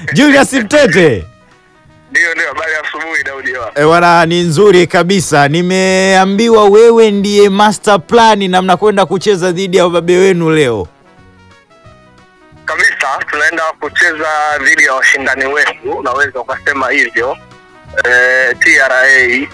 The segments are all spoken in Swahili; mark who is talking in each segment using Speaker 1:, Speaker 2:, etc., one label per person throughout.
Speaker 1: Julius Mtete.
Speaker 2: Ndio, ndio, habari ya asubuhi Daudi. wa.
Speaker 1: E, bwana ni nzuri kabisa. Nimeambiwa wewe ndiye master plan na mnakwenda kucheza dhidi ya wababe wenu leo.
Speaker 2: Kabisa, tunaenda kucheza dhidi ya washindani wetu, unaweza ukasema hivyo eh, TRA. Eh,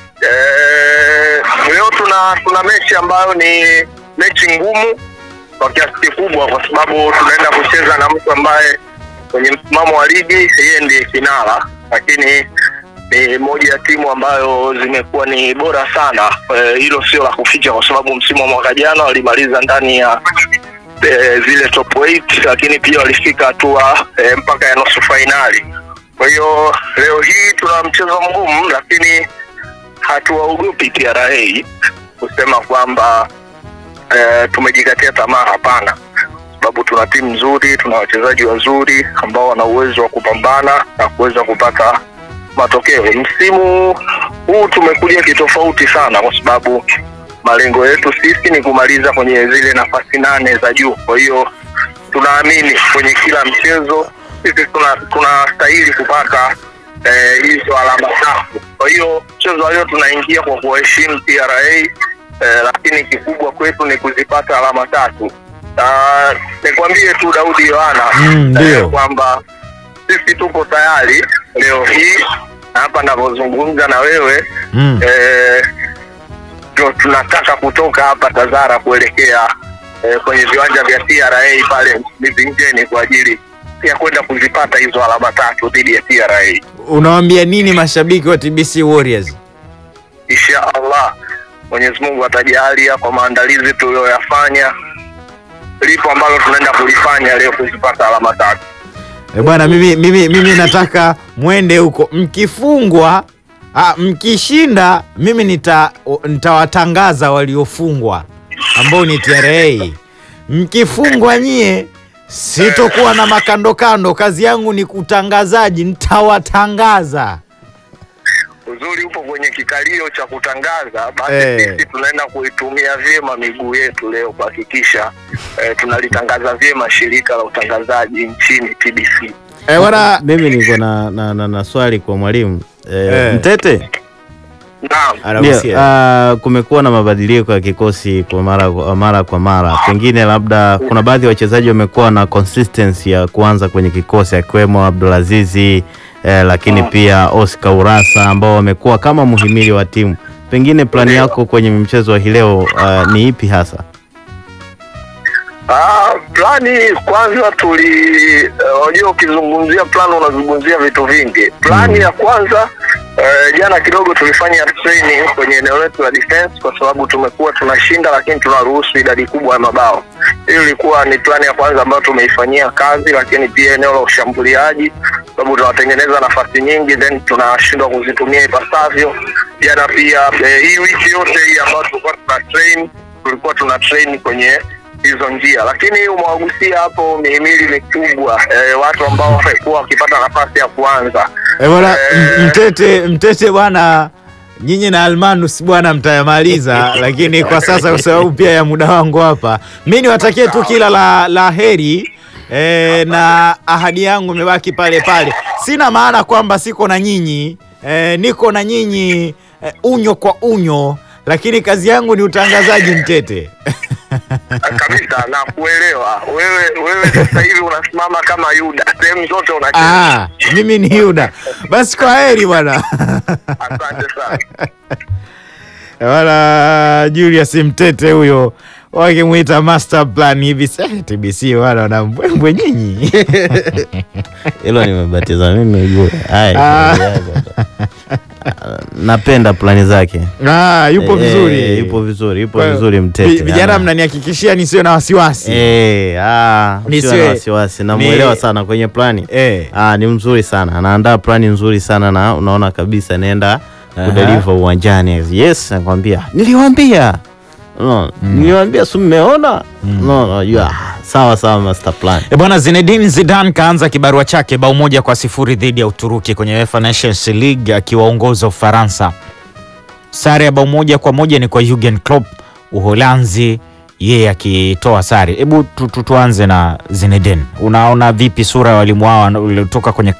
Speaker 2: leo tuna tuna mechi ambayo ni mechi ngumu kwa kiasi kikubwa, kwa sababu tunaenda kucheza na mtu ambaye kwenye msimamo wa ligi yeye ndiye kinara, lakini ni moja ya timu ambayo zimekuwa ni bora sana. Eh, Hilo sio la kuficha, kwa sababu msimu wa mwaka jana walimaliza ndani ya eh, zile top 8 lakini pia walifika hatua eh, mpaka ya nusu fainali. Kwa hiyo leo hii tuna mchezo mgumu, lakini hatuwaogopi TRA kusema kwamba eh, tumejikatia tamaa. Hapana, sababu tuna timu nzuri, tuna wachezaji wazuri ambao wana uwezo wa kupambana na kuweza kupata matokeo. Msimu huu tumekuja kitofauti sana, kwa sababu malengo yetu sisi ni kumaliza kwenye zile nafasi nane za juu. Kwa hiyo tunaamini kwenye kila mchezo sisi tuna tunastahili kupata eh, hizo alama tatu. Kwa hiyo mchezo wa leo tunaingia kwa kuwaheshimu TRA eh, lakini kikubwa kwetu ni kuzipata alama tatu. Na nikwambie tu Daudi Yohana
Speaker 1: Mm, ndio.
Speaker 2: kwamba sisi tuko tayari leo hii na hapa ninavyozungumza na wewe
Speaker 1: Mm.
Speaker 2: eh, ndio tunataka kutoka hapa Tazara kuelekea eh, kwenye viwanja vya TRA pale Mivinjeni kwa ajili ya kwenda kuzipata hizo alama tatu dhidi ya TRA.
Speaker 1: Unawaambia nini mashabiki wa TBC Warriors?
Speaker 2: Insha Allah Mwenyezi Mungu atajalia kwa maandalizi tuliyoyafanya, lipo ambalo tunaenda kulifanya leo kuzipata alama tatu.
Speaker 1: E bwana, mimi, mimi, mimi nataka mwende huko. Mkifungwa ah, mkishinda, mimi nita nitawatangaza waliofungwa ambao ni TRA. Mkifungwa nyie, sitokuwa na makando kando, kazi yangu ni kutangazaji, nitawatangaza.
Speaker 2: Uzuri upo kwenye kikalio cha kutangaza, basi
Speaker 1: Eh.
Speaker 2: sisi tunaenda kuitumia vyema miguu yetu leo kuhakikisha eh, tunalitangaza vyema shirika la utangazaji nchini TBC.
Speaker 1: E bwana,
Speaker 3: Mimi niko na, na, na, na swali kwa mwalimu eh,
Speaker 1: Eh.
Speaker 3: Mtete.
Speaker 2: Naam.
Speaker 3: Ndio,
Speaker 1: anahusia.
Speaker 3: ah, kumekuwa na mabadiliko ya kikosi kwa mara kwa mara kwa mara, pengine labda kuna baadhi ya wachezaji wamekuwa na consistency ya kuanza kwenye kikosi akiwemo Abdulazizi eh, lakini pia Oscar Urasa ambao wamekuwa kama muhimili wa timu. Pengine plani yako kwenye mchezo wa hii leo ah, ni ipi hasa?
Speaker 2: Ah, plani kwanza tuli eh, unajua ukizungumzia plani unazungumzia vitu vingi. Plani ya kwanza eh, jana kidogo tulifanya training kwenye eneo letu la defense kwa sababu tumekuwa tunashinda lakini tunaruhusu idadi kubwa ya mabao. Hiyo ilikuwa ni plani ya kwanza ambayo tumeifanyia kazi, lakini pia eneo la ushambuliaji sababu tunatengeneza nafasi nyingi then tunashindwa kuzitumia ipasavyo. Jana pia eh, hii wiki yote hii ambayo tulikuwa tuna train tulikuwa tuna train kwenye hizo njia, lakini umewagusia hapo mihimili mikubwa eh, watu ambao wamekuwa wakipata nafasi ya kuanza
Speaker 1: e bwana,
Speaker 2: Eh.
Speaker 1: m- Mtete, Mtete bwana, nyinyi na Almanus bwana mtayamaliza, lakini kwa sasa kwa sababu pia ya muda wangu hapa, mi niwatakie tu kila la, la heri e, na ahadi yangu imebaki pale pale. Sina maana kwamba siko na nyinyi e, niko na nyinyi e, unyo kwa unyo, lakini kazi yangu ni utangazaji Mtete.
Speaker 2: kabisa na kuelewa wewe. Wewe sasa hivi unasimama kama Yuda, sehemu zote unacheza.
Speaker 1: Ah, mimi ni Yuda. Basi kwa heri bwana.
Speaker 2: Asante sana.
Speaker 1: Wala Julius Mtete huyo wakimwita master plan hivi sasa TBC wala wana mbwembwe nyinyi.
Speaker 3: Hilo nimebatiza mimi ujue. Haya,
Speaker 1: Ah.
Speaker 3: shauri yako. Ah, napenda plani zake.
Speaker 1: Ah, yupo
Speaker 3: Eh,
Speaker 1: vizuri.
Speaker 3: yupo vizuri, yupo
Speaker 1: Kwa-
Speaker 3: vizuri
Speaker 1: vi-
Speaker 3: Mtete.
Speaker 1: Vijana
Speaker 3: Ana-
Speaker 1: mnanihakikishia nisiwe na wasiwasi.
Speaker 3: Eh, ah,
Speaker 1: Nisiwe-
Speaker 3: usiwe na wasiwasi, namuelewa sana kwenye plani.
Speaker 1: Eh.
Speaker 3: Ah, ni mzuri sana, anaandaa plani nzuri sana na unaona kabisa naenda
Speaker 1: Aha.
Speaker 3: kudeliver uwanjani. Yes, nakwambia. Niliwaambia. No, niliwaambia si mmeona? No, najua. Ah, Sawa sawa master plan.
Speaker 1: E bwana, Zinedine Zidane kaanza kibarua chake bao moja kwa sifuri dhidi ya Uturuki kwenye UEFA Nations League akiwaongoza Ufaransa. Sare ya bao moja kwa moja ni kwa Jurgen Klopp Uholanzi, yeye akitoa sare. Hebu tu, tu, tuanze na Zinedine, unaona vipi sura ya walimu hao waliotoka kwenye